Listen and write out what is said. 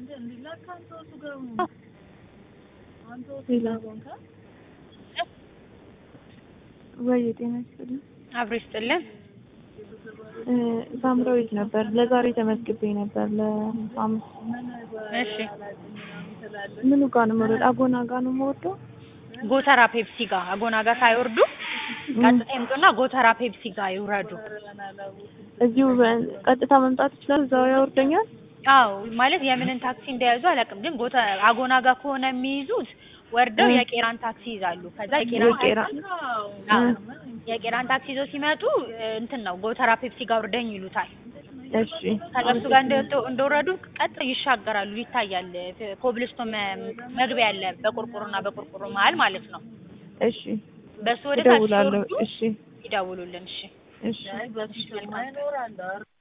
ወይ ጤና ይስጥልኝ። አብሮ ይስጥልን። እ ሳምራዊት ነበር። ለዛሬ ተመዝግቤ ነበር ለሐሙስ። እሺ ምኑ ጋር ነው የምወርደው? አጎና ጋር ነው የምወርደው? ጎተራ ፔፕሲ ጋር አጎና ጋር ሳይወርዱ ቀጥታ ይምጡና ጎተራ ፔፕሲ ጋር ይውረዱ። እዚሁ በ- ቀጥታ መምጣት ይችላል? እዛው ያወርደኛል? አዎ ማለት የምንን ታክሲ እንደያዙ አላውቅም፣ ግን ጎተ አጎና ጋር ከሆነ የሚይዙት ወርደው እ። የቄራን ታክሲ ይዛሉ። ከዛ የቄራን የቄራ አዎ፣ የቄራን ታክሲ ይዘው ሲመጡ እ፣ እንትን ነው ጎተራ ፔፕሲ ጋር ውርደኝ ይሉታል። እሺ ከዛ እሱ ጋር እንደወጡ- እንደወረዱ ቀጥ ይሻገራሉ። ይታያል። ኮብልስቶን መ- መግቢያ አለ በቁርቁሩና በቁርቁሩ መሀል ማለት ነው። እሺ በሱ ወደ ታች እደውላለሁ። ሲወርዱ እሺ ይደውሉልን። እሺ እሺ እሺ፣ መልካም